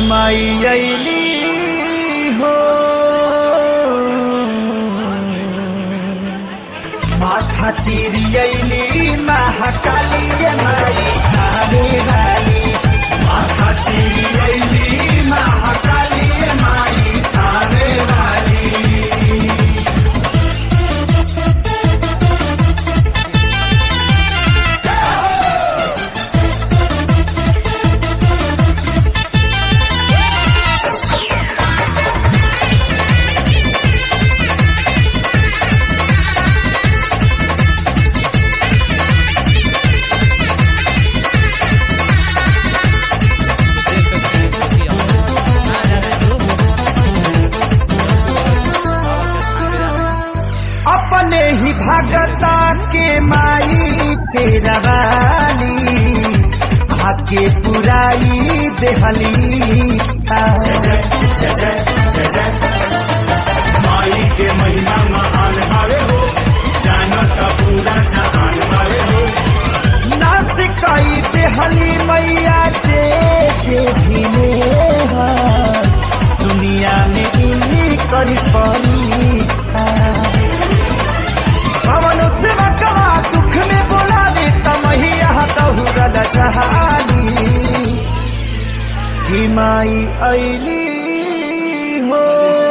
माई अली हो माथा चिरी अली महाकाली माई आने वाली माथा चिरी अली महाकाली माई आने वाली अपने ही भगता के माई से रवानी आके पुराई देहली इच्छा माई के महिमा महान भावे हो जानता पूरा जहान भावे हो नास कई देहली मैया जे जे भी नेहा दुनिया में इन्हीं करी परीक्षा पवन से बकवा दुख में बोलावे तमहिया तहुरल जहानी ही माई अली हो